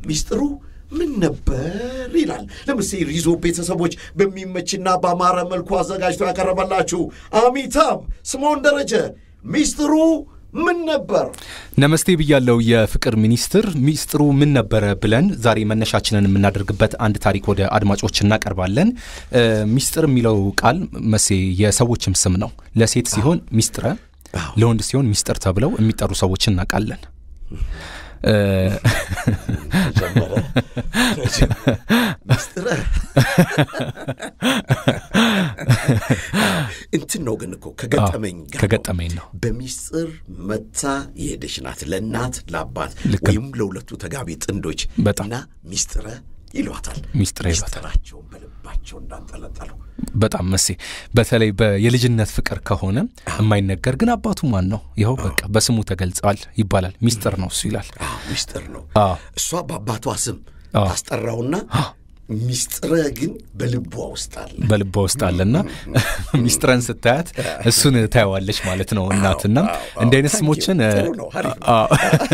ሚስጥሩ ምን ነበር ይላል። ለምሳሌ ሪዞ ቤተሰቦች በሚመችና በአማረ መልኩ አዘጋጅቶ ያቀረበላችሁ አሚታብ ስምዖን ደረጀ ሚስጥሩ ምን ነበር? ነመስቴ ብያለው የፍቅር ሚኒስትር ሚስጥሩ ምን ነበረ ብለን ዛሬ መነሻችንን የምናደርግበት አንድ ታሪክ ወደ አድማጮች እናቀርባለን። ሚስጥር የሚለው ቃል መሴ የሰዎችም ስም ነው። ለሴት ሲሆን ሚስጥረ፣ ለወንድ ሲሆን ሚስጥር ተብለው የሚጠሩ ሰዎችን እናውቃለን። ሚስጥረ እንትን ነው ግን እኮ ከገጠመኝ ጋር ከገጠመኝ ነው። በሚስጥር መታ የሄደች ናት ለእናት ለአባት ወይም ለሁለቱ ተጋቢ ጥንዶች በጣም እና ሚስጥረ ይሏታል። ሚስጥረ ይሏታል። ሚስጥራቸውን በልባቸው እንዳንጠለጠሉ በጣም መሴ በተለይ የልጅነት ፍቅር ከሆነ የማይነገር ግን አባቱ ማን ነው? ይኸው በቃ በስሙ ተገልጸዋል ይባላል። ሚስጥር ነው እሱ ይላል። ሚስጥር ነው። አዎ። እሷ በአባቷ ስም አዎ። ታስጠራውና ሚስጥረ ግን በልቧ ውስጥ አለ። በልቧ ውስጥ አለና ሚስጥረን ስታያት እሱን ታየዋለች ማለት ነው እናትና አዎ፣ እንዲህ አይነት ታንኪው። ስሞችን ጥሩ ነው፣ አሪፍ ነው። አዎ።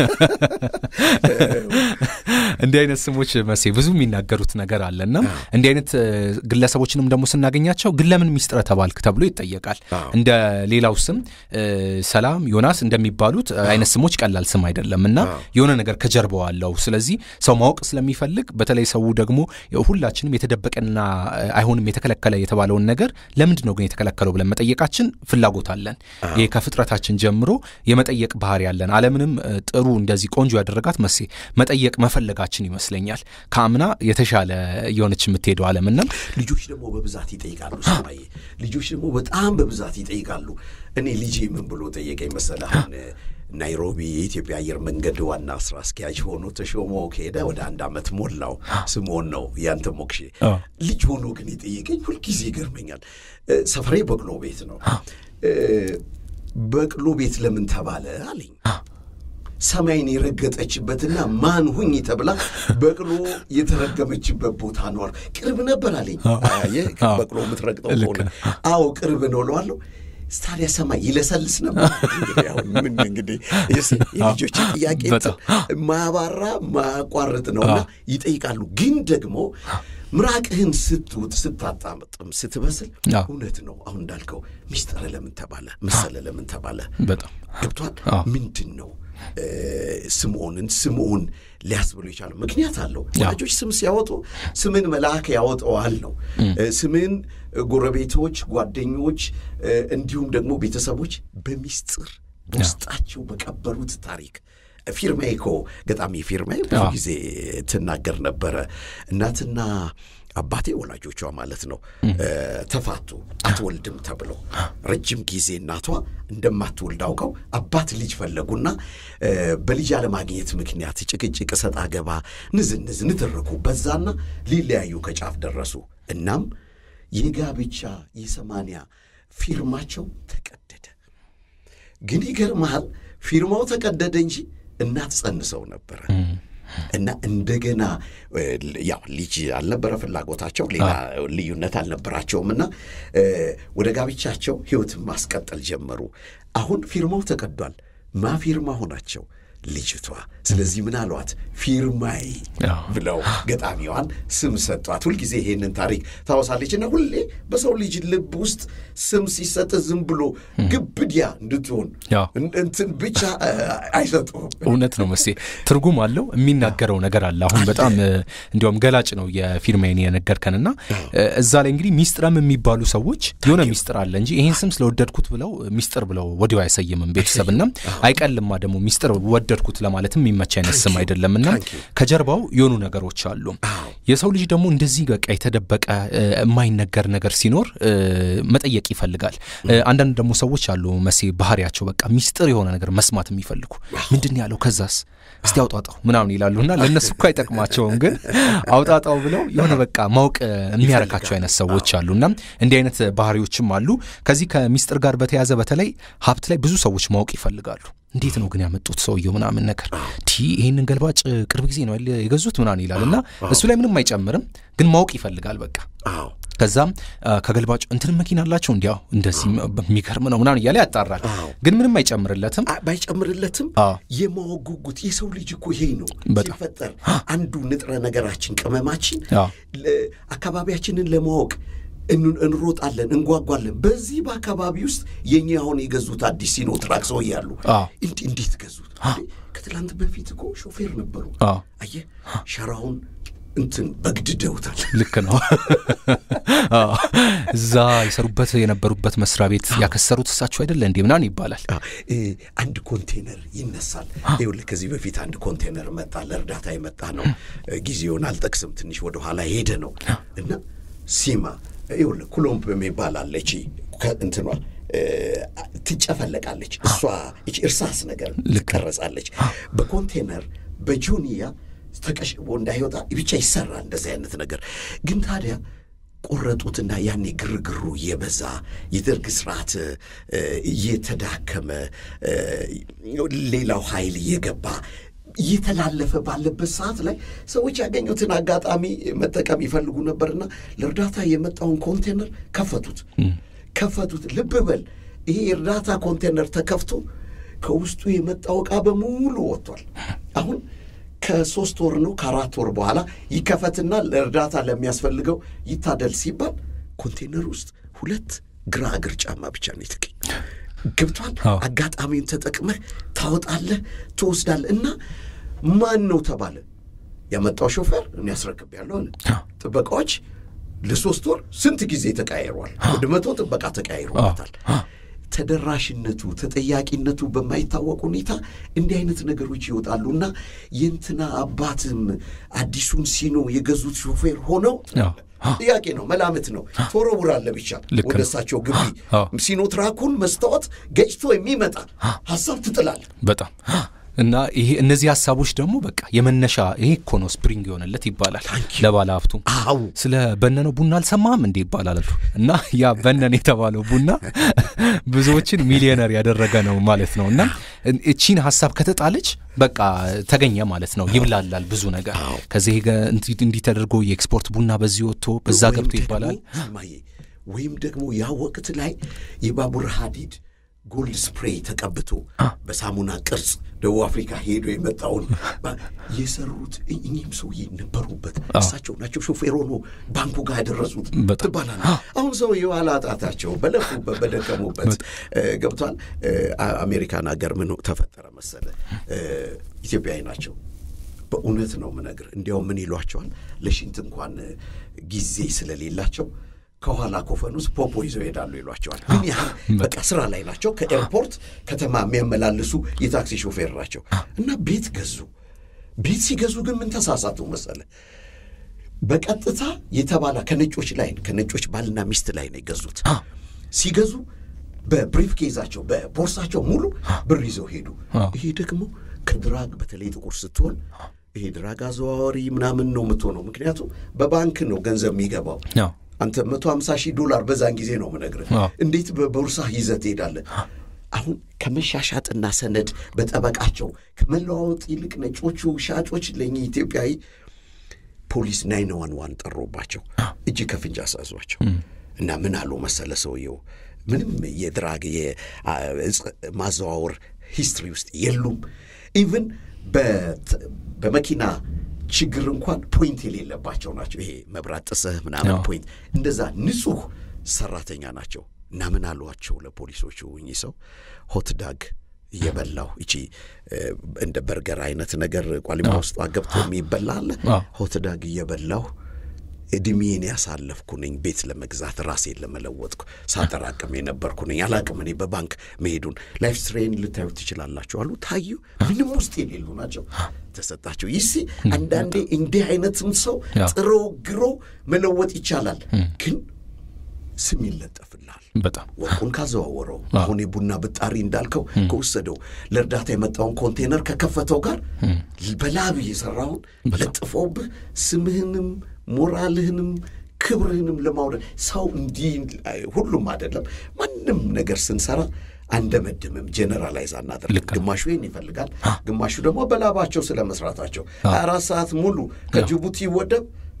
እንዲህ አይነት ስሞች መሴ ብዙ የሚናገሩት ነገር አለና እንዲህ አይነት እ, ግለሰቦችንም ደግሞ ስናገኛቸው ግን ለምን ሚስጥረ ተባልክ ተብሎ ይጠየቃል። አዎ። እንደ ሌላው ስም እ, ሰላም፣ ዮናስ እንደሚባሉት አይነት ስሞች ቀላል ስም አይደለም እና የሆነ ነገር ከጀርባው አለው። ስለዚህ ሰው ማወቅ ስለሚፈልግ በተለይ ሰው ደግሞ ሁላችንም የተደበቀና እ, አይሆንም የተከለከለ የተባለውን ነገር ለምንድን ነው ግን የተከለከለው ብለን መጠየቃችን ፍላጎት አለን። ይሄ ከፍጥረታችን ጀምሮ የመጠየቅ ባህሪ ያለን ዓለምንም እ, ጥሩ እንደዚህ ቆንጆ ያደረጋት መሴ መጠየቅ መፈለጋችን ይመስለኛል። ከአምና የተሻለ የሆነች የምትሄደው ዓለምና ልጆች ደግሞ በብዛት ይጠይቃሉ። ሰማዬ ልጆች ደግሞ በጣም በብዛት ይጠይቃሉ። እኔ ልጄ ምን ብሎ ጠየቀኝ መሰለህ? አሁን ናይሮቢ የኢትዮጵያ አየር መንገድ ዋና ስራ አስኪያጅ ሆኖ ተሾሞ ከሄደ ወደ አንድ ዓመት ሞላው። ስምዖን ነው ያንተ ሞክሼ አዎ። ልጅ ሆኖ ግን የጠየቀኝ ሁልጊዜ ይገርመኛል። እ፣ ሰፈሬ በቅሎ ቤት ነው። እ፣ በቅሎ ቤት ለምን ተባለ አለኝ። ሰማይን የረገጠችበትና ማን ሁኝ ተብላ በቅሎ የተረገመችበት ቦታ ነው አሉ። ቅርብ ነበር አለኝ። አየህ በቅሎ የምትረግጠው ልክ ከሆነ ነው። አዎ ቅርብ ነው እለዋለሁ። ታዲያ ሰማይ ይለሰልስ ነበር። እንግዲህ አሁን ምን እንግዲህ የስ- የልጆች ጥያቄ በጣም። ማያባራ ማያቋርጥ ነውና ይጠይቃሉ። ግን ደግሞ ምራቅህን ስትውጥ ስታጣምጥም ስትበስል አዎ። እውነት ነው። አሁን እንዳልከው ሚስጥረ ለምን ተባለ መሰለ ለምን ተባለ በጣም ገብቷል። አዎ። ምንድን ነው እ፣ ስምዖንን ስምዖን ሊያስብሎ የቻለው ምክንያት አለው። ወላጆች ስም ሲያወጡ ስምን መልአክ ያወጣዋል ነው። እ፣ ስምን ጎረቤቶች፣ ጓደኞች እ፣ እንዲሁም ደግሞ ቤተሰቦች በሚስጥር በውስጣቸው በቀበሩት ታሪክ ፊርማዬ እኮ ገጣሚ ፊርማዬ ብዙ አዎ። ጊዜ ትናገር ነበረ። እናትና አባቴ ወላጆቿ ማለት ነው እ፣ ተፋቱ አትወልድም ተብሎ ረጅም ጊዜ እናቷ እንደማትወልድ አውቀው አባት ልጅ ፈለጉና እ፣ በልጅ አለማግኘት ምክንያት ጭቅጭቅ፣ እሰጥ አገባ፣ ንዝንዝ ንትርኩ በዛና ሊለያዩ ከጫፍ ደረሱ። እናም የጋብቻ የሰማንያ ፊርማቸው ተቀደደ። ግን ይገርመሃል ፊርማው ተቀደደ እንጂ እናት ጸንሰው ነበረ እና እንደገና እ, ያው ልጅ አልነበረ ፍላጎታቸው፣ ሌላ ልዩነት አልነበራቸውም እና እ, ወደ ጋብቻቸው ሕይወትን ማስቀጠል ጀመሩ። አሁን ፊርማው ተቀዷል። ማ ፊርማ ሆናቸው ልጅቷ። ስለዚህ ምን አሏት? ፊርማይ አዎ። ብለው ገጣሚዋን ስም ሰጧት። ሁልጊዜ ይሄንን ታሪክ ታወሳለች እና ሁሌ በሰው ልጅ ልብ ውስጥ ስም ሲሰጥ ዝም ብሎ ግብድያ እንድትሆን አዎ። እን- እንትን ብቻ እ, አይሰጡም። እውነት ነው መሴ ትርጉም አለው የሚናገረው ነገር አለ አሁን በጣም እ, እንዲያውም ገላጭ ነው የፊርማዬን የነገርከንና እ, እዛ ላይ እንግዲህ ሚስጥረም የሚባሉ ሰዎች የሆነ ሚስጥር አለ እንጂ ይህን ስም ስለወደድኩት ብለው ሚስጥር ብለው ወዲያው አይሰይምም ቤተሰብና አይቀልማ ደግሞ ሚስጥር ወደድኩት ለማለትም የሚመች አይነት ስም አይደለምና ከጀርባው የሆኑ ነገሮች አሉ የሰው ልጅ ደግሞ እንደዚህ በቃ የተደበቀ እ, የማይነገር ነገር ሲኖር እ, መጠየቅ ይፈልጋል እ, አንዳንድ ደግሞ ሰዎች አሉ መሴ ባህሪያቸው በቃ ሚስጥር የሆነ ነገር መስማት የሚፈልጉ ምንድን ያለው ከዛስ እስቲ አውጣጣው ምናምን ይላሉና ለእነሱ እኮ አይጠቅማቸውም ግን አውጣጣው ብለው የሆነ በቃ ማወቅ እ, የሚያረካቸው አይነት ሰዎች አሉና እንዲህ አይነት ባህሪዎችም አሉ ከዚህ ከሚስጥር ጋር በተያዘ በተለይ ሀብት ላይ ብዙ ሰዎች ማወቅ ይፈልጋሉ እንዴት ነው ግን ያመጡት ሰውየው ምናምን ነገር ቲ ይህንን ገልባጭ ቅርብ ጊዜ ነው አይደል የገዙት ምናምን ይላል እና እሱ ላይ ምንም አይጨምርም ግን ማወቅ ይፈልጋል በቃ አዎ ከዛም ከገልባጩ እንትን መኪና አላቸው እንዲያው እንደዚህ የሚገርም ነው ምናምን እያለ ያጣራል። ግን ምንም አይጨምርለትም። ባይጨምርለትም የማወቅ ጉጉት የሰው ልጅ እኮ ይሄ ነው ሲፈጠር አንዱ ንጥረ ነገራችን ቅመማችን አካባቢያችንን ለማወቅ እንሮጣለን፣ እንጓጓለን። በዚህ በአካባቢ ውስጥ የኛ አሁን የገዙት አዲስ ሲኖትራክ ሰው እያሉ እንዴት ገዙት? ከትላንት በፊት እኮ ሾፌር ነበሩ። አየህ ሸራውን እንትን በግድደውታል። ልክ ነው። እዛ የሰሩበት የነበሩበት መስሪያ ቤት ያከሰሩት እሳቸው አይደለ እንዴ ምናምን ይባላል። አንድ ኮንቴነር ይነሳል። ይኸውልህ ከዚህ በፊት አንድ ኮንቴነር መጣ፣ ለእርዳታ የመጣ ነው። ጊዜውን አልጠቅስም፣ ትንሽ ወደኋላ ሄደ ነው እና ሲማ ይኸውልህ ኩሎምብ የሚባል አለች እንትኗ ትጨፈለቃለች። እሷ እርሳስ ነገር ትቀረጻለች። በኮንቴነር በጆንያ ተቀሽቦ እንዳይወጣ ብቻ ይሰራል እንደዚህ አይነት ነገር። ግን ታዲያ ቆረጡትና ያኔ ግርግሩ እየበዛ የደርግ ስርዓት እየተዳከመ ሌላው ኃይል እየገባ እየተላለፈ ባለበት ሰዓት ላይ ሰዎች ያገኙትን አጋጣሚ መጠቀም ይፈልጉ ነበርና ለእርዳታ የመጣውን ኮንቴነር ከፈቱት ከፈቱት። ልብ በል ይሄ የእርዳታ ኮንቴነር ተከፍቶ ከውስጡ የመጣው ዕቃ በሙሉ ወጥቷል። አሁን ከሶስት ወር ነው ከአራት ወር በኋላ ይከፈትና ለእርዳታ ለሚያስፈልገው ይታደል ሲባል ኮንቴነር ውስጥ ሁለት ግራ እግር ጫማ ብቻ ነው የተገኘ። ገብቷል። አጋጣሚውን ተጠቅመህ ታወጣለህ፣ ትወስዳለህ እና ማን ነው ተባለ። ያመጣው ሾፌር እኔ ያስረክቤያለሁ አለ። ጥበቃዎች ለሶስት ወር ስንት ጊዜ ተቀያይሯል። ወደ መቶ ጥበቃ ተቀያይሮበታል። ተደራሽነቱ ተጠያቂነቱ በማይታወቅ ሁኔታ እንዲህ አይነት ነገሮች ይወጣሉና የእንትና አባትም አዲሱን ሲኖ የገዙት ሾፌር ሆነው ጥያቄ ነው፣ መላምት ነው። ትወረውራለህ ብቻ ወደ እሳቸው ግቢ ሲኖትራኩን መስታወት ገጭቶ የሚመጣ ሀሳብ ትጥላለህ። በጣም እና ይሄ እነዚህ ሀሳቦች ደግሞ በቃ የመነሻ ይሄ እኮ ነው ስፕሪንግ የሆነለት ይባላል ለባለ ሀብቱ። ስለ በነነው ቡና አልሰማህም እንዴ ይባላል እና ያ በነን የተባለው ቡና ብዙዎችን ሚሊዮነር ያደረገ ነው ማለት ነው። እና እቺን ሀሳብ ከተጣለች በቃ ተገኘ ማለት ነው። ይብላላል ብዙ ነገር ከዚህ እንዲህ ተደርጎ የኤክስፖርት ቡና በዚህ ወጥቶ በዛ ገብቶ ይባላል። ወይም ደግሞ ያ ወቅት ላይ የባቡር ሀዲድ ጎልድ ስፕሬይ ተቀብቶ በሳሙና ቅርጽ ደቡብ አፍሪካ ሄዶ የመጣውን የሰሩት እኚህም ሰውዬ ነበሩበት። እሳቸው ናቸው ሾፌር ሆኖ ባንኩ ጋር ያደረሱት ትባላል። አሁን ሰው የኋላ ጣታቸው በለፉበት በደከሙበት ገብቷል። አሜሪካን ሀገር ምን ተፈጠረ መሰለ፣ ኢትዮጵያዊ ናቸው። በእውነት ነው ምነግር። እንዲያውም ምን ይሏቸዋል ለሽንት እንኳን ጊዜ ስለሌላቸው ከኋላ ኮፈን ውስጥ ፖፖ ይዘው ይሄዳሉ ይሏቸዋል። ግን ያህል በቃ ስራ ላይ ናቸው። ከኤርፖርት ከተማ የሚያመላልሱ የታክሲ ሾፌር ናቸው እና ቤት ገዙ። ቤት ሲገዙ ግን ምን ተሳሳቱ መሰለ? በቀጥታ የተባላ ከነጮች ላይ ከነጮች ባልና ሚስት ላይ ነው የገዙት። ሲገዙ በብሪፍ ኬዛቸው በቦርሳቸው ሙሉ ብር ይዘው ሄዱ። ይሄ ደግሞ ከድራግ በተለይ ጥቁር ስትሆን ይሄ ድራግ አዘዋዋሪ ምናምን ነው የምትሆነው። ምክንያቱም በባንክ ነው ገንዘብ የሚገባው አንተ መቶ ሀምሳ ሺህ ዶላር በዛን ጊዜ ነው ምነግርህ። እንዴት በቦርሳ ይዘህ ትሄዳለህ? አሁን ከመሻሻጥና ሰነድ በጠበቃቸው ከመለዋወጥ ይልቅ ነጮቹ ሻጮች ለእኚህ ኢትዮጵያዊ ፖሊስ ናይን ዋን ዋን ጠሮባቸው እጅ ከፍንጅ አሳዟቸው እና ምን አሉ መሰለ ሰውየው ምንም የድራግ ማዘዋወር ሂስትሪ ውስጥ የሉም። ኢቭን በመኪና ችግር እንኳን ፖይንት የሌለባቸው ናቸው። ይሄ መብራት ጥሰህ ምናምን ፖይንት እንደዛ ንጹሕ ሰራተኛ ናቸው። እና ምን አሏቸው ለፖሊሶቹ እኚህ ሰው ሆት ዳግ እየበላሁ እቺ እንደ በርገር አይነት ነገር ቋሊማ ውስጥ ገብቶ የሚበላ አለ። ሆት ዳግ እየበላሁ እድሜን ያሳለፍኩ ነኝ። ቤት ለመግዛት ራሴን ለመለወጥኩ ሳጠራቅም የነበርኩ ነኝ። አላቅም እኔ በባንክ መሄዱን። ላይፍ ስትሬን ልታዩ ትችላላችሁ አሉ። ታዩ። ምንም ውስጥ የሌሉ ናቸው። ተሰጣቸው። ይሲ አንዳንዴ እንዲህ አይነትም ሰው ጥሮ ግሮ መለወጥ ይቻላል፣ ግን ስም ይለጠፍልሃል። በጣም ወርቁን ካዘዋወረው አሁን የቡና ብጣሪ እንዳልከው ከወሰደው ለእርዳታ የመጣውን ኮንቴነር ከከፈተው ጋር በላብ የሰራውን ለጥፈውብህ ስምህንም ሞራልህንም ክብርህንም ለማውረድ ሰው እንዲህ ሁሉም አይደለም። ማንም ነገር ስንሰራ አንደመድምም፣ ጀነራላይዝ አናደርግም። ግማሹ ይህን ይፈልጋል፣ ግማሹ ደግሞ በላባቸው ስለ መስራታቸው ሀያ አራት ሰዓት ሙሉ ከጅቡቲ ወደብ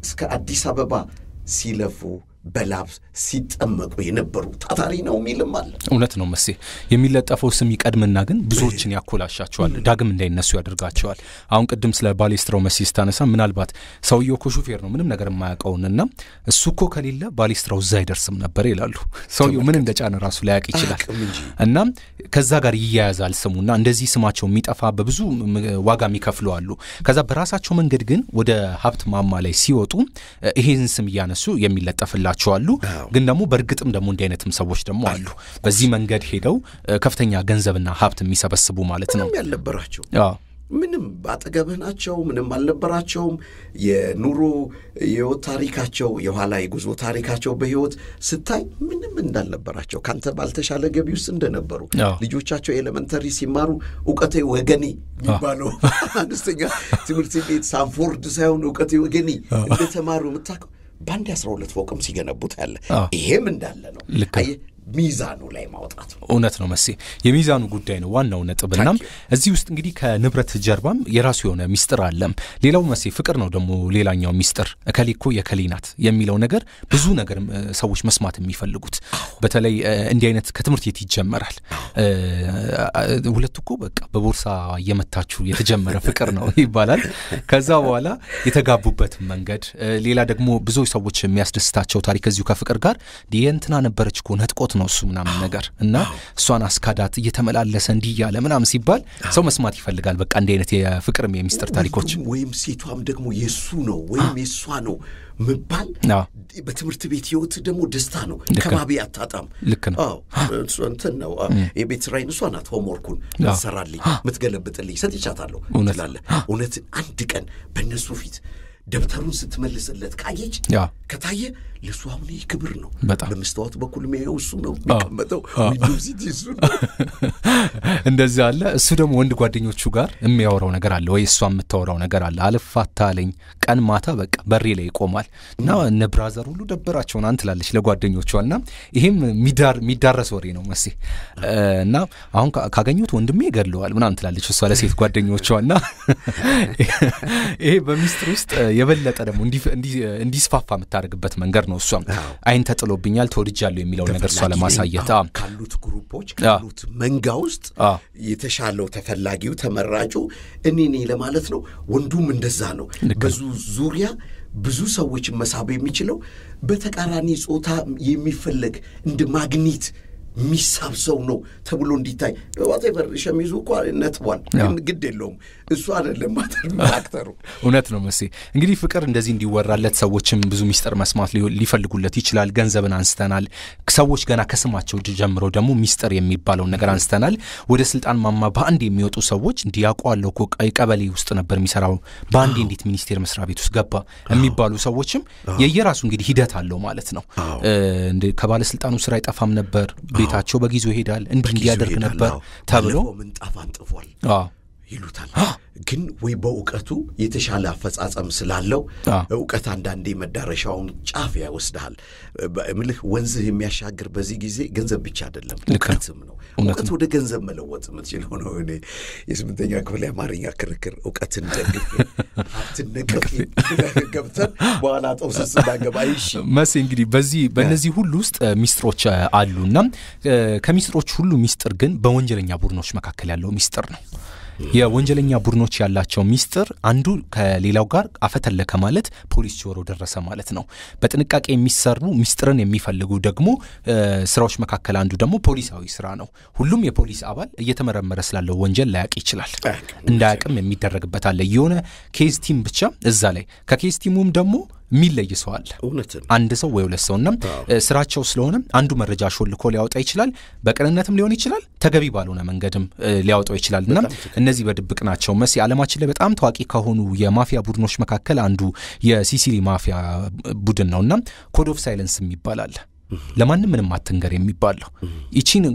እስከ አዲስ አበባ ሲለፉ በላብ ሲጠመቁ የነበሩ ታታሪ ነው የሚልም አለ። እውነት ነው መሴ። የሚለጠፈው ስም ይቀድምና ግን ብዙዎችን ያኮላሻቸዋል፣ ዳግም እንዳይነሱ ያደርጋቸዋል። አሁን ቅድም ስለ ባሌስትራው መሴ ስታነሳ ምናልባት ሰውየው እኮ ሹፌር ነው ምንም ነገር የማያውቀውንና እሱ እኮ ከሌለ ባሌስትራው እዛ አይደርስም ነበር ይላሉ። ሰውየው ምን እንደጫነ ራሱ ላያውቅ ይችላል። እና ከዛ ጋር ይያያዛል ስሙና እንደዚህ ስማቸው የሚጠፋ በብዙ ዋጋ የሚከፍሉ አሉ። ከዛ በራሳቸው መንገድ ግን ወደ ሀብት ማማ ላይ ሲወጡ ይሄን ስም እያነሱ የሚለጠፍላቸው አሉ። ግን ደግሞ በእርግጥም ደግሞ እንዲህ አይነትም ሰዎች ደግሞ አሉ። በዚህ መንገድ ሄደው ከፍተኛ ገንዘብና ሀብት የሚሰበስቡ ማለት ነው ምንም ያልነበራቸው ምንም በአጠገብህ ናቸው። ምንም አልነበራቸውም። የኑሮ የህይወት ታሪካቸው የኋላ የጉዞ ታሪካቸው በህይወት ስታይ ምንም እንዳልነበራቸው ከአንተ ባልተሻለ ገቢ ውስጥ እንደነበሩ ልጆቻቸው ኤሌመንተሪ ሲማሩ እውቀቴ ወገኔ የሚባለው አነስተኛ ትምህርት ቤት ሳንፎርድ ሳይሆን እውቀቴ ወገኔ እንደተማሩ የምታውቀው በአንድ አስራ ሁለት ፎቅም ሲገነቡት ያለ ይሄም እንዳለ ነው። ሚዛኑ ላይ ማውጣት ነው። እውነት ነው መሴ፣ የሚዛኑ ጉዳይ ነው ዋናው ነጥብ። እናም እዚህ ውስጥ እንግዲህ ከንብረት ጀርባም የራሱ የሆነ ሚስጥር አለም። ሌላው መሴ ፍቅር ነው ደግሞ ሌላኛው ሚስጥር። እከሌ እኮ የከሌ ናት የሚለው ነገር ብዙ ነገር ሰዎች መስማት የሚፈልጉት በተለይ እንዲህ አይነት ከትምህርት ቤት ይጀመራል። ሁለቱ እኮ በቃ በቦርሳ እየመታችሁ የተጀመረ ፍቅር ነው ይባላል። ከዛ በኋላ የተጋቡበት መንገድ፣ ሌላ ደግሞ ብዙ ሰዎች የሚያስደስታቸው ታሪክ እዚሁ ከፍቅር ጋር እንትና ነበረች እኮ ነጥቆት ነው እሱ ምናምን ነገር እና እሷን አስካዳት እየተመላለሰ እንዲህ እያለ ምናምን ሲባል ሰው መስማት ይፈልጋል። በቃ እንዲህ አይነት የፍቅርም የሚስጥር ታሪኮች ወይም ሴቷም ደግሞ የእሱ ነው ወይም የእሷ ነው መባል በትምህርት ቤት ህይወት ደግሞ ደስታ ነው። ከባቢ አታጣም። ልክ ነው። እንትን ነው የቤት ስራዬን እሷ ናት ሆምወርኩን ምትሰራልኝ ምትገለብጥልኝ ሰጥቻታለሁ ትላለህ። እውነት አንድ ቀን በእነሱ ፊት ደብተሩን ስትመልስለት ካየች ከታየ ለእሱ አሁን ይህ ክብር ነው። በመስታወት በኩል የሚያየው እሱ ነው የሚቀመጠው ዊንዶውሲቲ እሱ ነው። እንደዚህ አለ። እሱ ደግሞ ወንድ ጓደኞቹ ጋር የሚያወራው ነገር አለ ወይ እሷ የምታወራው ነገር አለ። አልፋታ አለኝ ቀን ማታ በቃ በሬ ላይ ይቆማል እና እነ ብራዘር ሁሉ ደበራቸውን አንት ላለች ለጓደኞቿ እና ይሄም የሚዳረስ ወሬ ነው መሴ እና አሁን ካገኙት ወንድሜ ይገድለዋል ምናምን ትላለች እሷ ለሴት ጓደኞቿ እና ይሄ በሚስጥር ውስጥ የበለጠ ደግሞ እንዲስፋፋ የምታደርግበት መንገድ ነው። እሷም አይን ተጥሎብኛል ተወድጃለሁ የሚለውን ነገር እሷ ለማሳየት ካሉት ግሩፖች ካሉት መንጋ ውስጥ የተሻለው ተፈላጊው ተመራጩ እኔ ነኝ ለማለት ነው። ወንዱም እንደዛ ነው። በዙ ዙሪያ ብዙ ሰዎችን መሳብ የሚችለው በተቃራኒ ጾታ የሚፈለግ እንደ ማግኒት የሚሳብ ሰው ነው ተብሎ እንዲታይ ዋቴቨር ሸሚዙ እኮ ነጥቧል፣ ግን ግድ የለውም እሱ አይደለም አክተሩ። እውነት ነው መሴ። እንግዲህ ፍቅር እንደዚህ እንዲወራለት ሰዎችም ብዙ ሚስጥር መስማት ሊፈልጉለት ይችላል። ገንዘብን አንስተናል። ሰዎች ገና ከስማቸው ጀምረው ደግሞ ሚስጥር የሚባለውን ነገር አንስተናል። ወደ ስልጣን ማማ በአንድ የሚወጡ ሰዎች እንዲህ ያውቀዋለሁ እኮ ቀበሌ ውስጥ ነበር የሚሰራው በአንዴ እንዴት ሚኒስቴር መስሪያ ቤት ውስጥ ገባ የሚባሉ ሰዎችም የየራሱ እንግዲህ ሂደት አለው ማለት ነው። ከባለስልጣኑ ስራ አይጠፋም ነበር ቤታቸው በጊዜው ይሄዳል። እንዲህ እንዲያደርግ ነበር ተብሎ ምንጣፍ አንጥፏል ይሉታል። ግን ወይ በእውቀቱ የተሻለ አፈጻጸም ስላለው እውቀት አንዳንዴ መዳረሻውን ጫፍ ያወስድሃል። ምልህ ወንዝህ የሚያሻግር በዚህ ጊዜ ገንዘብ ብቻ አይደለም እውቀትም ነው። እውቀት ወደ ገንዘብ መለወጥ የምትችለው ነው። እኔ የስምንተኛ ክፍል የአማርኛ ክርክር እውቀትን ደግፌ ሀብትን ነቅፌ ገብተን በኋላ ጠውስስ እንዳገባ ይሽ መሴ እንግዲህ በዚህ በእነዚህ ሁሉ ውስጥ ሚስጥሮች አሉና ከሚስጥሮች ሁሉ ሚስጥር ግን በወንጀለኛ ቡድኖች መካከል ያለው ሚስጥር ነው። የወንጀለኛ ቡድኖች ያላቸው ሚስጥር አንዱ ከሌላው ጋር አፈተለከ ማለት ፖሊስ ጆሮ ደረሰ ማለት ነው። በጥንቃቄ የሚሰሩ ሚስጥርን የሚፈልጉ ደግሞ ስራዎች መካከል አንዱ ደግሞ ፖሊሳዊ ስራ ነው። ሁሉም የፖሊስ አባል እየተመረመረ ስላለው ወንጀል ላያቅ ይችላል። እንዳያቅም የሚደረግበት አለ። የሆነ ኬዝ ቲም ብቻ እዛ ላይ ከኬዝ ቲሙም ደግሞ የሚለይ ሰው አለ። አንድ ሰው ወይ ሁለት ሰው እና ስራቸው ስለሆነ አንዱ መረጃ ሾልኮ ሊያወጣ ይችላል። በቅንነትም ሊሆን ይችላል፣ ተገቢ ባልሆነ መንገድም ሊያወጣው ይችላል እና እነዚህ በድብቅ ናቸው። መሲ ዓለማችን ላይ በጣም ታዋቂ ከሆኑ የማፊያ ቡድኖች መካከል አንዱ የሲሲሊ ማፊያ ቡድን ነው እና ኮድ ኦፍ ሳይለንስ የሚባል አለ። ለማንም ምንም አትንገር የሚባለው ይቺን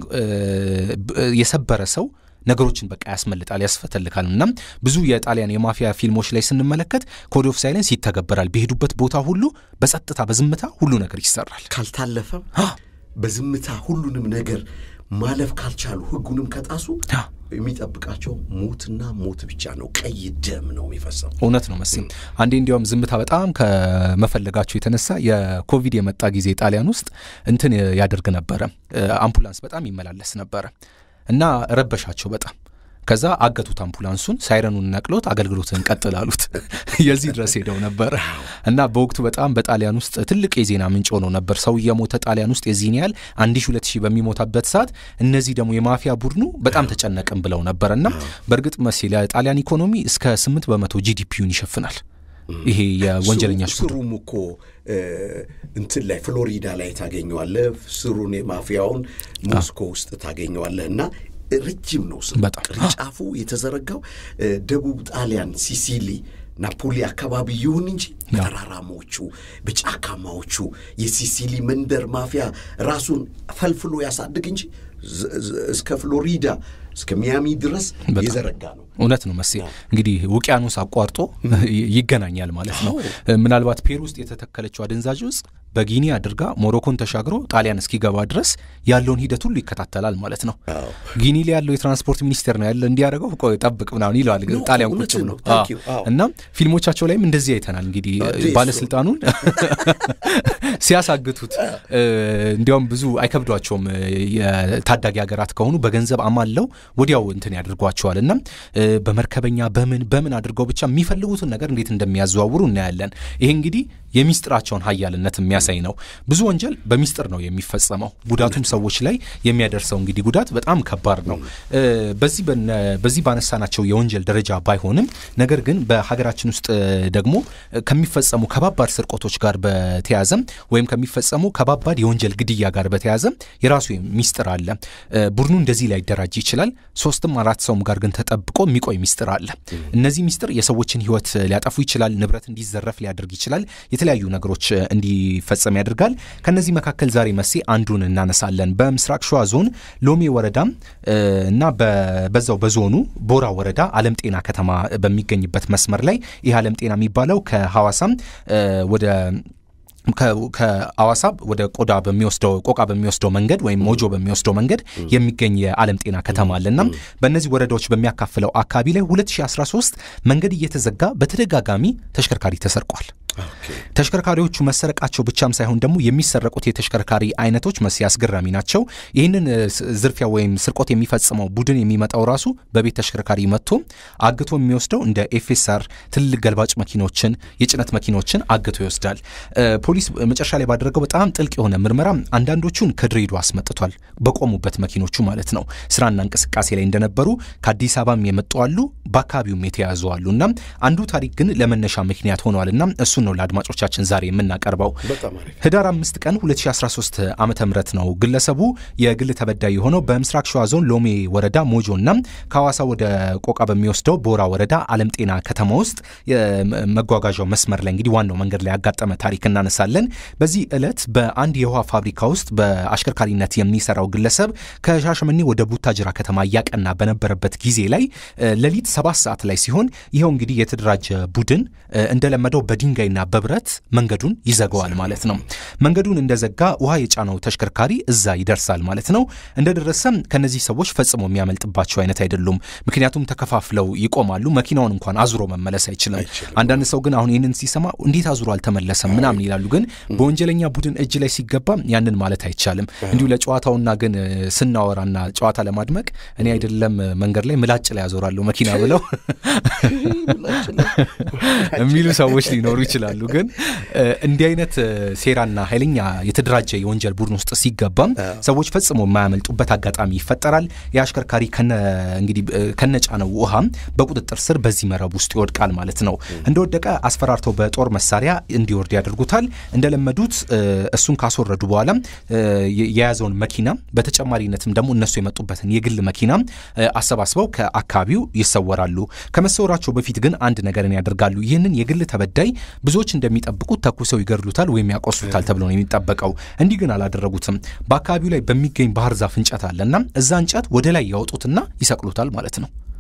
የሰበረ ሰው ነገሮችን በቃ ያስመልጣል፣ ያስፈተልካል። እና ብዙ የጣሊያን የማፊያ ፊልሞች ላይ ስንመለከት ኮድ ኦፍ ሳይለንስ ይተገበራል። በሄዱበት ቦታ ሁሉ በጸጥታ በዝምታ ሁሉ ነገር ይሰራል። ካልታለፈም በዝምታ ሁሉንም ነገር ማለፍ ካልቻሉ ህጉንም ከጣሱ የሚጠብቃቸው ሞትና ሞት ብቻ ነው። ቀይ ደም ነው የሚፈሰው። እውነት ነው መሲም። አንዴ እንዲያውም ዝምታ በጣም ከመፈለጋቸው የተነሳ የኮቪድ የመጣ ጊዜ ጣሊያን ውስጥ እንትን ያደርግ ነበረ፣ አምቡላንስ በጣም ይመላለስ ነበረ እና ረበሻቸው በጣም ከዛ አገቱት አምቡላንሱን፣ ሳይረኑን ነቅሎት አገልግሎትን ቀጥል አሉት። የዚህ ድረስ ሄደው ነበር እና በወቅቱ በጣም በጣሊያን ውስጥ ትልቅ የዜና ምንጭ ሆኖ ነበር። ሰው እየሞተ ጣሊያን ውስጥ የዚህን ያህል አንድ ሺ ሁለት ሺህ በሚሞታበት ሰዓት እነዚህ ደግሞ የማፊያ ቡድኑ በጣም ተጨነቅም ብለው ነበር እና በእርግጥ መሲ ለጣሊያን ኢኮኖሚ እስከ ስምንት በመቶ ጂዲፒውን ይሸፍናል። ይሄ የወንጀለኛ ስሩም እኮ እንትን ላይ ፍሎሪዳ ላይ ታገኘዋለህ። ስሩን የማፊያውን ሞስኮ ውስጥ ታገኘዋለህ እና ረጅም ነው ስሙ። ቅርንጫፉ የተዘረጋው ደቡብ ጣሊያን ሲሲሊ ናፖሊ አካባቢ ይሁን እንጂ ተራራማዎቹ በጫካማዎቹ የሲሲሊ መንደር ማፊያ ራሱን ፈልፍሎ ያሳድግ እንጂ እስከ ፍሎሪዳ እስከ ሚያሚ ድረስ የዘረጋ ነው። እውነት ነው መሴ። እንግዲህ ውቅያኖስ አቋርጦ ይገናኛል ማለት ነው። ምናልባት ፔሩ ውስጥ የተተከለችው አደንዛዥ እጽ በጊኒ አድርጋ ሞሮኮን ተሻግሮ ጣሊያን እስኪገባ ድረስ ያለውን ሂደት ሁሉ ይከታተላል ማለት ነው። ጊኒ ላይ ያለው የትራንስፖርት ሚኒስቴር ነው ያለ እንዲያደርገው ቆይ ጠብቅ ምናምን ይለዋል ጣሊያን ቁጭ ብሎ እና ፊልሞቻቸው ላይም እንደዚህ አይተናል። እንግዲህ ባለስልጣኑን ሲያሳግቱት እንዲያውም ብዙ አይከብዷቸውም። የታዳጊ ሀገራት ከሆኑ በገንዘብ አማለው ወዲያው እንትን ያደርጓቸዋል እና በመርከበኛ በምን በምን አድርገው ብቻ የሚፈልጉትን ነገር እንዴት እንደሚያዘዋውሩ እናያለን። ይሄ እንግዲህ የሚስጥራቸውን ሀያልነት የሚያሳይ ነው። ብዙ ወንጀል በሚስጥር ነው የሚፈጸመው። ጉዳቱም ሰዎች ላይ የሚያደርሰው እንግዲህ ጉዳት በጣም ከባድ ነው። በዚህ በዚህ ባነሳናቸው የወንጀል ደረጃ ባይሆንም ነገር ግን በሀገራችን ውስጥ ደግሞ ከሚፈጸሙ ከባባድ ስርቆቶች ጋር በተያዘ ወይም ከሚፈጸሙ ከባባድ የወንጀል ግድያ ጋር በተያዘ የራሱ ሚስጥር አለ። ቡድኑ እንደዚህ ላይደራጅ ይችላል። ሶስትም አራት ሰውም ጋር ግን ተጠብቆ የሚቆይ ሚስጥር አለ። እነዚህ ሚስጥር የሰዎችን ሕይወት ሊያጠፉ ይችላል። ንብረት እንዲዘረፍ ሊያደርግ ይችላል። የተለያዩ ነገሮች እንዲፈጸም ያደርጋል። ከነዚህ መካከል ዛሬ መሴ አንዱን እናነሳለን። በምስራቅ ሸዋ ዞን ሎሜ ወረዳ እና በዛው በዞኑ ቦራ ወረዳ አለም ጤና ከተማ በሚገኝበት መስመር ላይ ይህ አለም ጤና የሚባለው ከሐዋሳም ወደ ከአዋሳ ወደ ቆዳ በሚወስደው ቆቃ በሚወስደው መንገድ ወይም ሞጆ በሚወስደው መንገድ የሚገኝ የዓለም ጤና ከተማ አለና በእነዚህ ወረዳዎች በሚያካፍለው አካባቢ ላይ 2013 መንገድ እየተዘጋ በተደጋጋሚ ተሽከርካሪ ተሰርቋል። ተሽከርካሪዎቹ መሰረቃቸው ብቻም ሳይሆን ደግሞ የሚሰረቁት የተሽከርካሪ አይነቶች መስ አስገራሚ ናቸው። ይህንን ዝርፊያ ወይም ስርቆት የሚፈጽመው ቡድን የሚመጣው ራሱ በቤት ተሽከርካሪ መጥቶ አግቶ የሚወስደው እንደ ኤፌሳር ትልልቅ ገልባጭ መኪኖችን፣ የጭነት መኪኖችን አግቶ ይወስዳል። ፖሊስ መጨረሻ ላይ ባደረገው በጣም ጥልቅ የሆነ ምርመራ አንዳንዶቹን ከድሬዳዋ አስመጥቷል። በቆሙበት መኪኖቹ ማለት ነው። ስራና እንቅስቃሴ ላይ እንደነበሩ ከአዲስ አበባም የመጡ አሉ፣ በአካባቢውም የተያዙ አሉ እና አንዱ ታሪክ ግን ለመነሻ ምክንያት ሆነዋል እና እሱን ነው ለአድማጮቻችን ዛሬ የምናቀርበው። ህዳር አምስት ቀን 2013 ዓመተ ምህረት ነው ግለሰቡ የግል ተበዳይ የሆነው በምስራቅ ሸዋ ዞን ሎሜ ወረዳ ሞጆ እና ከሐዋሳ ወደ ቆቃ በሚወስደው ቦራ ወረዳ አለም ጤና ከተማ ውስጥ መጓጓዣው መስመር ላይ እንግዲህ ዋናው መንገድ ላይ ያጋጠመ ታሪክ እናነሳለን። በዚህ ዕለት በአንድ የውሃ ፋብሪካ ውስጥ በአሽከርካሪነት የሚሰራው ግለሰብ ከሻሸመኔ ወደ ቡታጅራ ከተማ እያቀና በነበረበት ጊዜ ላይ ሌሊት ሰባት ሰዓት ላይ ሲሆን ይኸው እንግዲህ የተደራጀ ቡድን እንደለመደው በድንጋይና በብረት መንገዱን ይዘጋዋል ማለት ነው። መንገዱን እንደዘጋ ውሃ የጫነው ተሽከርካሪ እዛ ይደርሳል ማለት ነው። እንደደረሰም ከነዚህ ሰዎች ፈጽሞ የሚያመልጥባቸው አይነት አይደሉም። ምክንያቱም ተከፋፍለው ይቆማሉ። መኪናውን እንኳን አዙሮ መመለስ አይችልም። አንዳንድ ሰው ግን አሁን ይህንን ሲሰማ እንዴት አዙሮ አልተመለሰም ምናምን ይላሉ። ግን በወንጀለኛ ቡድን እጅ ላይ ሲገባ ያንን ማለት አይቻልም። እንዲሁ ለጨዋታውና ግን ስናወራና ጨዋታ ለማድመቅ እኔ አይደለም መንገድ ላይ ምላጭ ላይ ያዞራለሁ መኪና ብለው የሚሉ ሰዎች ሊኖሩ ይችላሉ። ግን እንዲህ አይነት ሴራና ኃይለኛ የተደራጀ የወንጀል ቡድን ውስጥ ሲገባም ሰዎች ፈጽሞ የማያመልጡበት አጋጣሚ ይፈጠራል። የአሽከርካሪ እንግዲህ ከነጫነው ውሃም በቁጥጥር ስር በዚህ መረብ ውስጥ ይወድቃል ማለት ነው። እንደወደቀ አስፈራርተው በጦር መሳሪያ እንዲወርድ ያደርጉታል። እንደለመዱት እሱን ካስወረዱ በኋላ የያዘውን መኪና በተጨማሪነትም ደግሞ እነሱ የመጡበትን የግል መኪና አሰባስበው ከአካባቢው ይሰወራሉ። ከመሰወራቸው በፊት ግን አንድ ነገርን ያደርጋሉ። ይህንን የግል ተበዳይ ብዙዎች እንደሚጠብቁት ተኩሰው ይገድሉታል ወይም ያቆስሉታል ተብሎ ነው የሚጠበቀው። እንዲህ ግን አላደረጉትም። በአካባቢው ላይ በሚገኝ ባህር ዛፍ እንጨት አለና እዛ እንጨት ወደ ላይ ያወጡትና ይሰቅሉታል ማለት ነው።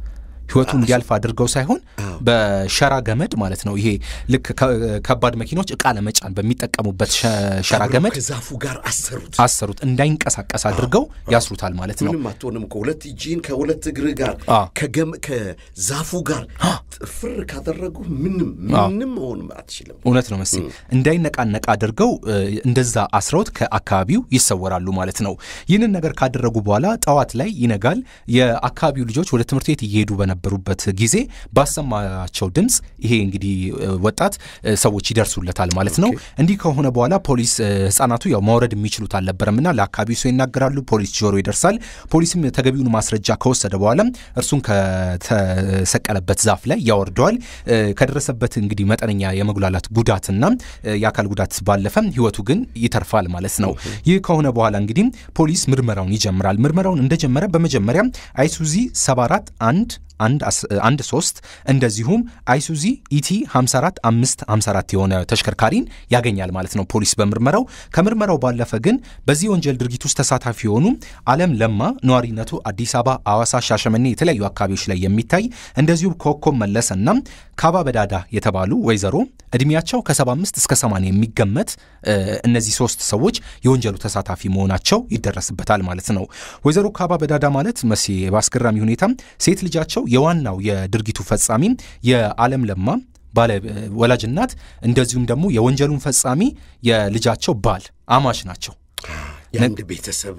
ህይወቱ እንዲያልፍ አድርገው ሳይሆን በሸራ ገመድ ማለት ነው። ይሄ ልክ ከባድ መኪኖች እቃ ለመጫን በሚጠቀሙበት ሸራ ገመድ ከዛፉ ጋር አሰሩት አሰሩት እንዳይንቀሳቀስ አድርገው ያስሩታል ማለት ነው። ምንም አትሆንም። ከሁለት እጅን ከሁለት እግር ጋር ከዛፉ ጋር ጥፍር ካደረጉ ምንም ምንም መሆን አትችልም። እውነት ነው መስ እንዳይነቃነቅ አድርገው እንደዛ አስረውት ከአካባቢው ይሰወራሉ ማለት ነው። ይህንን ነገር ካደረጉ በኋላ ጠዋት ላይ ይነጋል። የአካባቢው ልጆች ወደ ትምህርት ቤት እየሄዱ በነበሩበት ጊዜ ባሰማቸው ድምፅ ይሄ እንግዲህ ወጣት ሰዎች ይደርሱለታል ማለት ነው። እንዲህ ከሆነ በኋላ ፖሊስ ህጻናቱ ያው ማውረድ የሚችሉት አልነበረምና ለአካባቢው ሰው ይናገራሉ። ፖሊስ ጆሮ ይደርሳል። ፖሊስም ተገቢውን ማስረጃ ከወሰደ በኋላ እርሱን ከተሰቀለበት ዛፍ ላይ ያወርደዋል። ከደረሰበት እንግዲህ መጠነኛ የመጉላላት ጉዳትና የአካል ጉዳት ባለፈ ህይወቱ ግን ይተርፋል ማለት ነው። ይህ ከሆነ በኋላ እንግዲህ ፖሊስ ምርመራውን ይጀምራል። ምርመራውን እንደጀመረ በመጀመሪያ አይሱዚ 74 1 አንድ ሶስት እንደዚሁም አይሱዚ ኢቲ 54 5 54 የሆነ ተሽከርካሪን ያገኛል ማለት ነው ፖሊስ በምርመራው። ከምርመራው ባለፈ ግን በዚህ ወንጀል ድርጊት ውስጥ ተሳታፊ የሆኑ አለም ለማ ነዋሪነቱ አዲስ አበባ፣ አዋሳ፣ ሻሸመኔ የተለያዩ አካባቢዎች ላይ የሚታይ እንደዚሁም ኮከብ መለሰና ካባ በዳዳ የተባሉ ወይዘሮ እድሜያቸው ከ75 እስከ 80 የሚገመት እነዚህ ሶስት ሰዎች የወንጀሉ ተሳታፊ መሆናቸው ይደረስበታል ማለት ነው። ወይዘሮ ካባ በዳዳ ማለት መሴ በአስገራሚ ሁኔታ ሴት ልጃቸው የዋናው የድርጊቱ ፈጻሚ የአለም ለማ ባለ ወላጅ እናት እንደዚሁም ደግሞ የወንጀሉን ፈጻሚ የልጃቸው ባል አማች ናቸው። የአንድ ቤተሰብ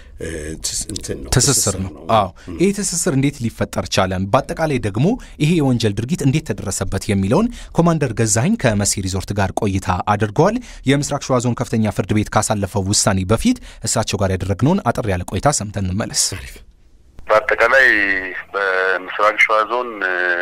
ትስስር ነው። አዎ ይህ ትስስር እንዴት ሊፈጠር ቻለ? በአጠቃላይ ደግሞ ይሄ የወንጀል ድርጊት እንዴት ተደረሰበት የሚለውን ኮማንደር ገዛኸኝ ከመሲ ሪዞርት ጋር ቆይታ አድርገዋል። የምስራቅ ሸዋ ዞን ከፍተኛ ፍርድ ቤት ካሳለፈው ውሳኔ በፊት እሳቸው ጋር ያደረግነውን አጠር ያለ ቆይታ ሰምተን እንመለስ። በአጠቃላይ በምስራቅ ሸዋ ዞን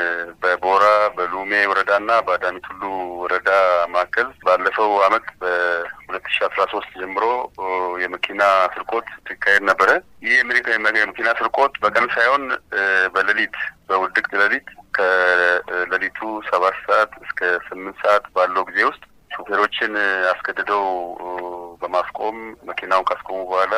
በቦራ በሉሜ ወረዳና በአዳሚ ቱሉ ወረዳ መካከል ባለፈው አመት በሁለት ሺ አስራ ሶስት ጀምሮ የመኪና ስርቆት ሲካሄድ ነበረ። ይህ የመኪና ስርቆት በቀን ሳይሆን በሌሊት በውድቅት ሌሊት ከሌሊቱ ሰባት ሰዓት እስከ ስምንት ሰዓት ባለው ጊዜ ውስጥ ሹፌሮችን አስገድደው በማስቆም መኪናውን ካስቆሙ በኋላ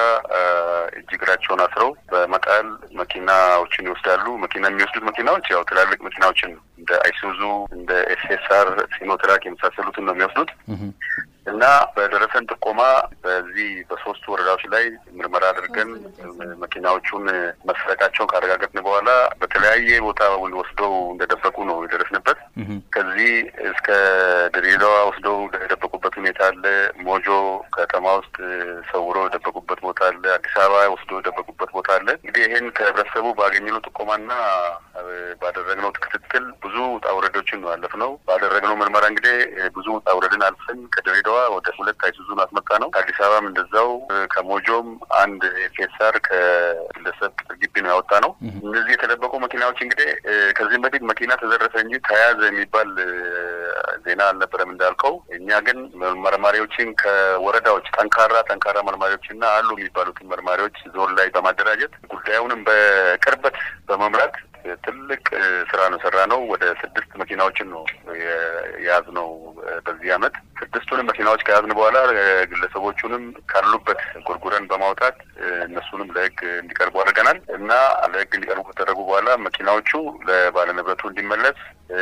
እጅ እግራቸውን አስረው በመጣል መኪናዎችን ይወስዳሉ። መኪና የሚወስዱት መኪናዎች ያው ትላልቅ መኪናዎችን ነው። እንደ አይሱዙ፣ እንደ ኤስኤስአር፣ ሲኖትራክ የመሳሰሉትን ነው የሚወስዱት እና በደረሰን ጥቆማ በዚህ በሶስቱ ወረዳዎች ላይ ምርመራ አድርገን መኪናዎቹን መስረቃቸውን ካረጋገጥን በኋላ በተለያየ ቦታ ወስደው እንደደበቁ ነው የደረስንበት። ከዚህ እስከ ድሬዳዋ ወስደው የደበቁበት ሁኔታ አለ። ሞጆ ከተማ ውስጥ ሰውረው የደበቁበት ቦታ አለ። አዲስ አበባ ወስዶ የደበቁበት ቦታ አለ። እንግዲህ ይህን ከህብረተሰቡ ባገኘነው ጥቆማና ባደረግነው ክትትል ብዙ ውጣ ውረዶችን ነው ያለፍነው። ባደረግነው ምርመራ እንግዲህ ብዙ ውጣ ውረድን አልፈን ከድሬዳዋ ወደ ሁለት አይሱዙን አስመጣ ነው። ከአዲስ አበባም እንደዛው ከሞጆም አንድ ፌሳር ከግለሰብ ቅጥር ግቢ ነው ያወጣ ነው። እነዚህ የተደበቁ መኪናዎች እንግዲህ ከዚህም በፊት መኪና ተዘረፈ እንጂ ተያዘ የሚባል ዜና አልነበረም እንዳልከው። እኛ ግን መርማሪዎችን ከወረዳዎች ጠንካራ ጠንካራ መርማሪዎችና አሉ የሚባሉትን መርማሪዎች ዞን ላይ በማደራጀት ጉዳዩንም በቅርበት በመምራት ትልቅ ስራ ነው ሰራ ነው። ወደ ስድስት መኪናዎችን ነው የያዝነው በዚህ አመት። ስድስቱንም መኪናዎች ከያዝን በኋላ ግለሰቦቹንም ካሉበት ጎርጉረን በማውጣት እነሱንም ለህግ እንዲቀርቡ አድርገናል እና ለህግ እንዲቀርቡ ከተደረጉ በኋላ መኪናዎቹ ለባለንብረቱ እንዲመለስ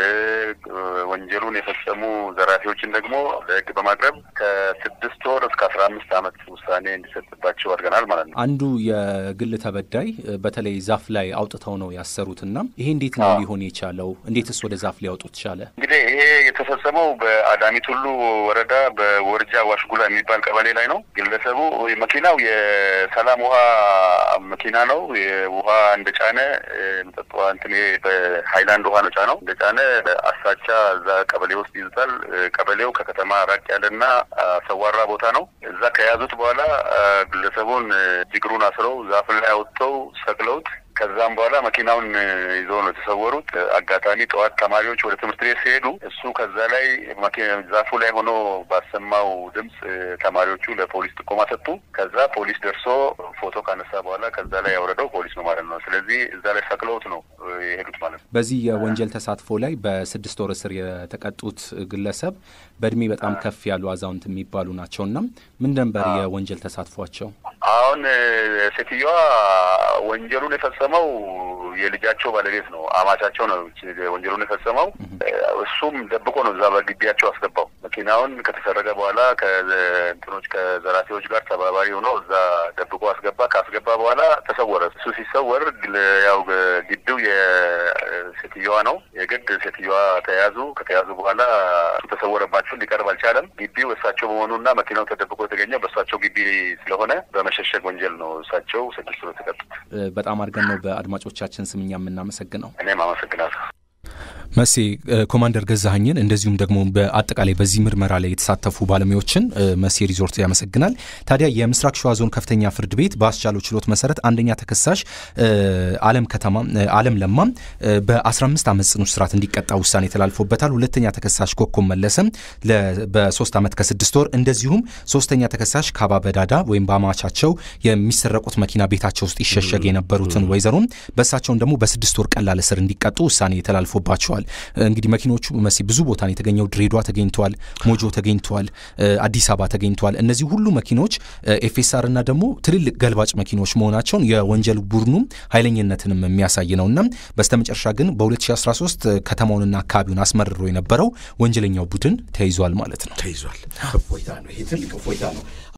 ወንጀሉን የፈጸሙ ዘራፊዎችን ደግሞ ለህግ በማቅረብ ከስድስት ወር እስከ አስራ አምስት አመት ውሳኔ እንዲሰጥባቸው አድርገናል ማለት ነው። አንዱ የግል ተበዳይ በተለይ ዛፍ ላይ አውጥተው ነው ያሰሩትና ይሄ እንዴት ነው ሊሆን የቻለው? እንዴትስ ወደ ዛፍ ሊያወጡት ቻለ? እንግዲህ ይሄ የተፈጸመው በአዳሚ ቱሉ ወረዳ በወርጃ ዋሽጉላ የሚባል ቀበሌ ላይ ነው። ግለሰቡ መኪናው የሰላም ውሃ መኪና ነው። ውሃ እንደጫነ መጠጥ ውሃ እንትን በሀይላንድ ውሃ ነው ጫነው እንደጫነ አሳቻ እዛ ቀበሌ ውስጥ ይዙታል። ቀበሌው ከከተማ ራቅ ያለና ሰዋራ ቦታ ነው። እዛ ከያዙት በኋላ ግለሰቡን እግሩን አስረው ዛፍ ላይ አውጥተው ሰቅለውት ከዛም በኋላ መኪናውን ይዘው ነው የተሰወሩት። አጋጣሚ ጠዋት ተማሪዎች ወደ ትምህርት ቤት ሲሄዱ እሱ ከዛ ላይ ዛፉ ላይ ሆኖ ባሰማው ድምፅ ተማሪዎቹ ለፖሊስ ጥቆማ ሰጡ። ከዛ ፖሊስ ደርሶ ፎቶ ካነሳ በኋላ ከዛ ላይ ያወረደው ፖሊስ ነው ማለት ነው። ስለዚህ እዛ ላይ ሰቅለውት ነው የሄዱት ማለት ነው። በዚህ የወንጀል ተሳትፎ ላይ በስድስት ወር እስር የተቀጡት ግለሰብ በእድሜ በጣም ከፍ ያሉ አዛውንት የሚባሉ ናቸውና ምን ነበር የወንጀል ተሳትፏቸው? አሁን ሴትዮዋ ወንጀሉን የፈጸመው የልጃቸው ባለቤት ነው፣ አማቻቸው ነው ወንጀሉን የፈጸመው። እሱም ደብቆ ነው እዛ በግቢያቸው አስገባው። መኪናውን ከተሰረቀ በኋላ ከእንትኖች ከዘራፊዎች ጋር ተባባሪ ሆኖ እዛ ደብቆ አስገባ። ካስገባ በኋላ ተሰወረ። እሱ ሲሰወር ያው ግቢው የሴትዮዋ ነው። የግድ ሴትዮዋ ተያዙ። ከተያዙ በኋላ እሱ ተሰወረባቸው፣ ሊቀርብ አልቻለም። ግቢው እሳቸው በመሆኑና መኪናው ተደብቆ የተገኘው በእሳቸው ግቢ ስለሆነ በመሸሸግ ወንጀል ነው እሳቸው ስድስት ወር የተቀጡት። በጣም አድርገን ነው በአድማጮቻችን ስም እኛ የምናመሰግነው። እኔም አመሰግናለሁ። መሴ ኮማንደር ገዛኸኝን እንደዚሁም ደግሞ በአጠቃላይ በዚህ ምርመራ ላይ የተሳተፉ ባለሙያዎችን መሴ ሪዞርት ያመሰግናል። ታዲያ የምስራቅ ሸዋ ዞን ከፍተኛ ፍርድ ቤት በአስቻለው ችሎት መሰረት አንደኛ ተከሳሽ አለም ከተማ አለም ለማ በ15 ዓመት ጽኑ እስራት እንዲቀጣ ውሳኔ ተላልፎበታል። ሁለተኛ ተከሳሽ ኮኮብ መለሰም በሶስት ዓመት ከስድስት ወር እንደዚሁም ሶስተኛ ተከሳሽ ካባ በዳዳ ወይም በአማቻቸው የሚሰረቁት መኪና ቤታቸው ውስጥ ይሸሸግ የነበሩትን ወይዘሮም በእሳቸውን ደግሞ በስድስት ወር ቀላል እስር እንዲቀጡ ውሳኔ ተላልፎባቸዋል። እንግዲህ መኪኖቹ መሲ ብዙ ቦታ ነው የተገኘው። ድሬዷ ተገኝተዋል፣ ሞጆ ተገኝተዋል፣ አዲስ አበባ ተገኝተዋል። እነዚህ ሁሉ መኪኖች ኤፌሳር እና ደግሞ ትልልቅ ገልባጭ መኪኖች መሆናቸውን የወንጀል ቡድኑም ኃይለኝነትንም የሚያሳይ ነው እና በስተመጨረሻ ግን በ2013 ከተማውንና አካባቢውን አስመርሮ የነበረው ወንጀለኛው ቡድን ተይዟል ማለት ነው። ተይዟል። እፎይታ ነው። ይሄ ትልቅ እፎይታ ነው።